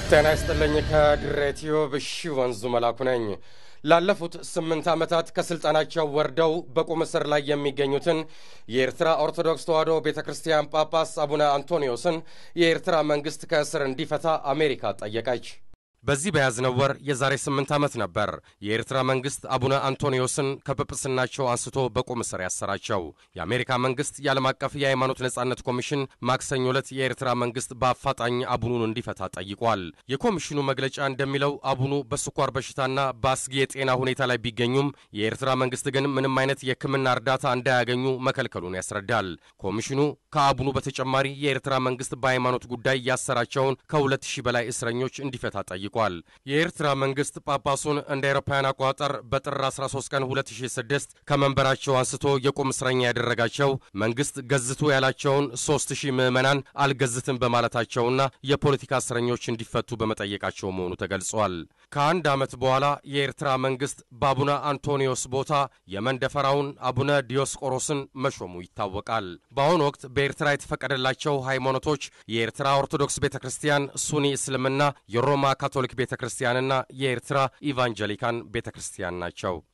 ጤና ይስጥልኝ። ከድሬ ቲዩብ እሺ ወንዙ መላኩ ነኝ። ላለፉት ስምንት ዓመታት ከሥልጣናቸው ወርደው በቁም እስር ላይ የሚገኙትን የኤርትራ ኦርቶዶክስ ተዋሕዶ ቤተ ክርስቲያን ጳጳስ አቡነ አንቶኒዮስን የኤርትራ መንግሥት ከእስር እንዲፈታ አሜሪካ ጠየቀች። በዚህ በያዝነው ወር የዛሬ ስምንት ዓመት ነበር የኤርትራ መንግሥት አቡነ አንቶኒዮስን ከጵጵስናቸው አንስቶ በቁም እስር ያሰራቸው። የአሜሪካ መንግሥት የዓለም አቀፍ የሃይማኖት ነጻነት ኮሚሽን ማክሰኞ ዕለት የኤርትራ መንግሥት በአፋጣኝ አቡኑን እንዲፈታ ጠይቋል። የኮሚሽኑ መግለጫ እንደሚለው አቡኑ በስኳር በሽታና በአስጊ የጤና ሁኔታ ላይ ቢገኙም የኤርትራ መንግሥት ግን ምንም አይነት የሕክምና እርዳታ እንዳያገኙ መከልከሉን ያስረዳል። ኮሚሽኑ ከአቡኑ በተጨማሪ የኤርትራ መንግሥት በሃይማኖት ጉዳይ ያሰራቸውን ከሁለት ሺህ በላይ እስረኞች እንዲፈታ ጠይቋል ጠይቋል። የኤርትራ መንግሥት ጳጳሱን እንደ አውሮፓውያን አቆጣጠር በጥር 13 ቀን 2006 ከመንበራቸው አንስቶ የቁም እስረኛ ያደረጋቸው መንግሥት ገዝቶ ያላቸውን 3000 ምዕመናን አልገዝትም በማለታቸውና የፖለቲካ እስረኞች እንዲፈቱ በመጠየቃቸው መሆኑ ተገልጿል። ከአንድ ዓመት በኋላ የኤርትራ መንግሥት በአቡነ አንቶኒዮስ ቦታ የመንደፈራውን አቡነ ዲዮስቆሮስን መሾሙ ይታወቃል። በአሁኑ ወቅት በኤርትራ የተፈቀደላቸው ሃይማኖቶች የኤርትራ ኦርቶዶክስ ቤተ ክርስቲያን፣ ሱኒ እስልምና፣ የሮማ ካቶሊክ ቤተ ክርስቲያንና የኤርትራ ኢቫንጀሊካን ቤተ ክርስቲያን ናቸው።